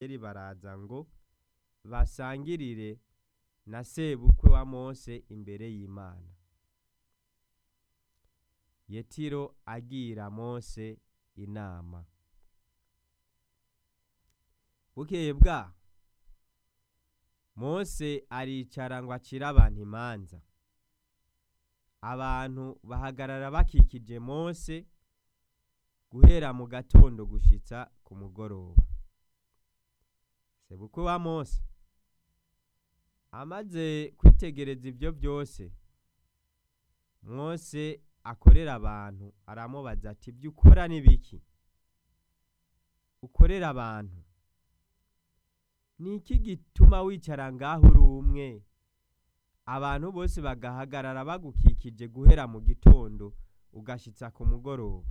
abisirayeli baraza ngo basangirire na sebukwe wa mose imbere y'imana yetiro agira mose inama bukeye bwaho mose aricara ngo acire abantu imanza abantu bahagarara bakikije mose guhera mu gatondo gushitsa ku mugoroba sebukwe wa mose amaze kwitegereza ibyo byose mose akorera abantu aramubaza ati ibyo ukora ni biki ukorera abantu ni iki gituma wicara ngaho uri umwe abantu bose bagahagarara bagukikije guhera mu gitondo ugashitsa ku mugoroba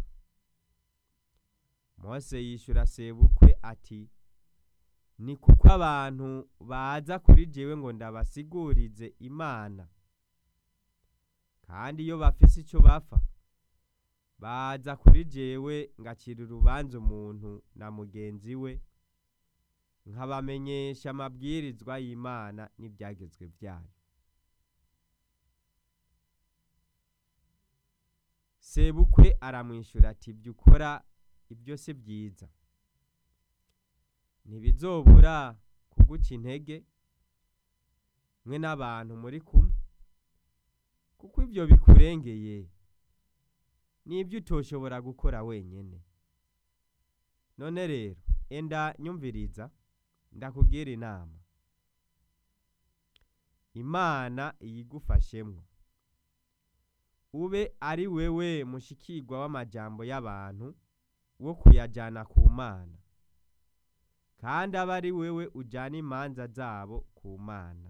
mose yishyura sebukwe ati ni kuko abantu baza kuri jewe ngo ndabasigurize imana kandi iyo bafise icyo bapfa baza kuri jewe ngacira urubanza umuntu na mugenzi we nkabamenyesha amabwirizwa y'imana n'ibyagezwe byayo sebukwe aramwishyura ati ibyo ukora ibyo si byiza ntibizobura kuguca intege mwe n'abantu muri kumwe kuko ibyo bikurengeye n'ibyo utoshobora gukora wenyine none rero enda nyumviriza ndakubwira inama imana iyigufashemwo ube ari wewe mushikirwa w'amajambo y'abantu wo kuyajyana ku mana kandi abe ari wewe ujyana imanza zabo ku mana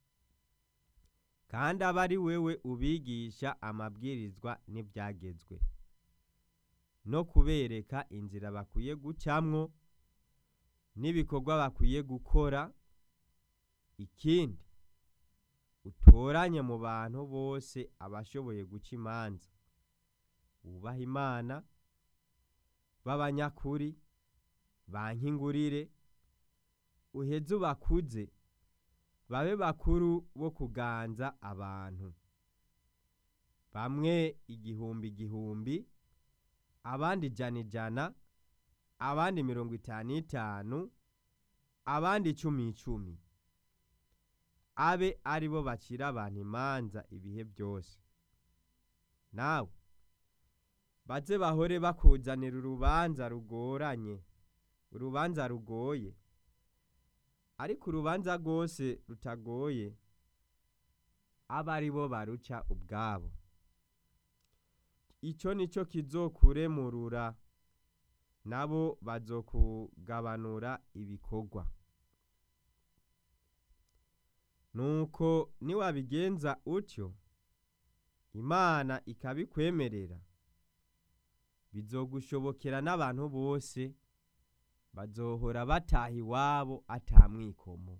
kandi abe ari wewe ubigisha amabwirizwa n'ibyagezwe no kubereka inzira bakwiye gucamwo n'ibikorwa bakwiye gukora ikindi utoranye mu bantu bose abashoboye guca imanza wubaha imana b'abanyakuri bankingurire uheze ubakuze babe bakuru bo kuganza abantu bamwe igihumbi igihumbi abandi ijana ijana abandi mirongo itanu itanu abandi icumi icumi abe ari bo bacira abantu imanza ibihe byose nawe baze bahore bakuzanira urubanza rugoranye urubanza rugoye ariko urubanza rwose rutagoye abe ari bo baruca ubwabo icyo ni cyo kizokuremurura nabo bazokugabanura ibikorwa nuko niwabigenza utyo imana ikabikwemerera bizogushobokera n'abantu bose bazohora bataha iwabo atamwikomo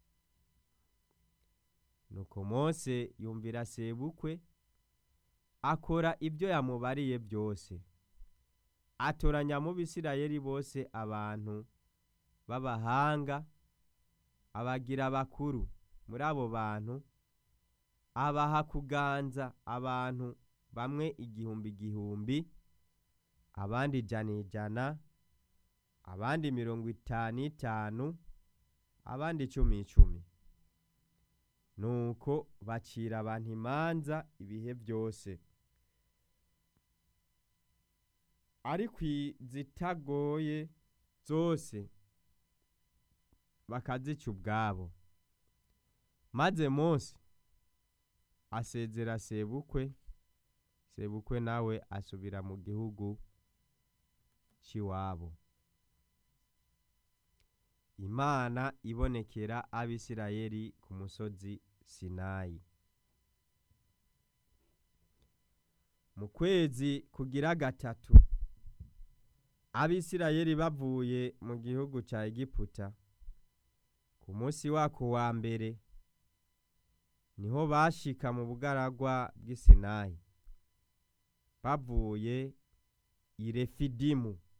nuko mose yumvira sebukwe akora ibyo yamubariye byose atoranya mu bisirayeli bose abantu b'abahanga abagira bakuru muri abo bantu abaha kuganza abantu bamwe igihumbi igihumbi abandi ijana ijana abandi mirongo itanu itanu abandi icumi icumi nuko bacira abantu imanza ibihe byose ariko izitagoye zose bakazica ubwabo maze Mose asezera sebukwe sebukwe nawe asubira mu gihugu cy'iwabo imana ibonekera abisirayeli ku musozi sinayi mu kwezi kugira gatatu abisirayeli bavuye mu gihugu cya egiputa ku munsi wako wa mbere niho bashika mu bugaragwa bw'isinayi bavuye i refidimu